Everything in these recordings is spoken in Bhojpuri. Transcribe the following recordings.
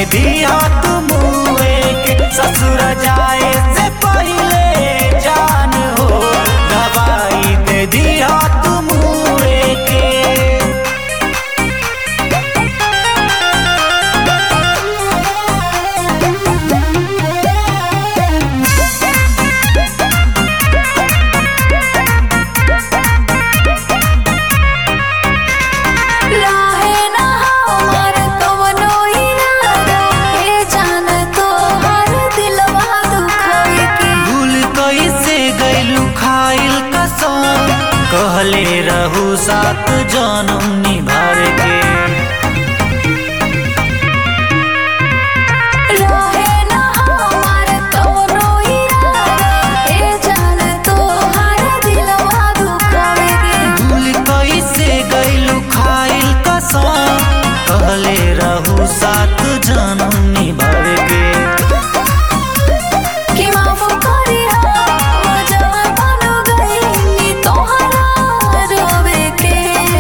दिया तुम के ससुर जाए से पहले जान हो दवाई दे दिया तुम के राहे ना हमार कवनो इरादा हे जान तो हर दिलवा दुखावे के भूल कैसे गैलू खाइल कसम कहले रहू सात जन्म निभार के राहे ना हमार कवनो इरादा हे जान तो हर दिलवा दुखावे के भूल कैसे गैलू खाइल कसम कहले रहू सात जन्म निभार के कि माफ करिया जवान बन गई तोहरा रोवे के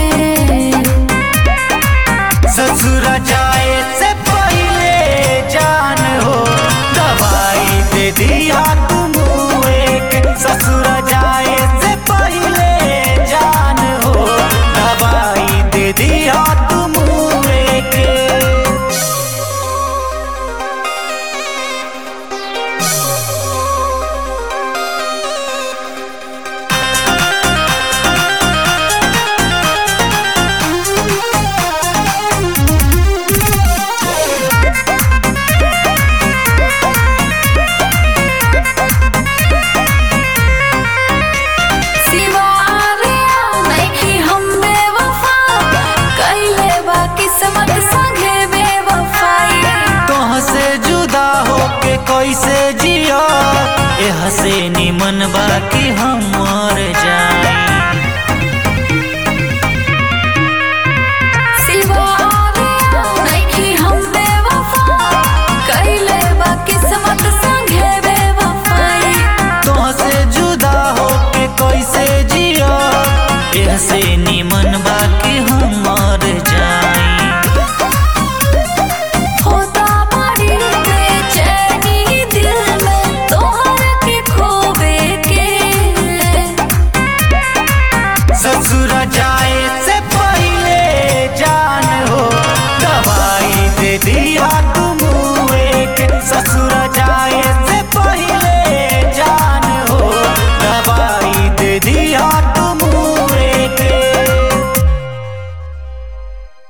ससुर जाए से पहले जान हो दवाई दे दिया तुम एक ससुर जाए से पहले जान हो दवाई दे दिया तुम एक सिवारे नहीं हम बेवफा कैले बा किस्मत संगे बेवफाई तोह से जुदा होके कैसे जिया एह से निमन बाकी हम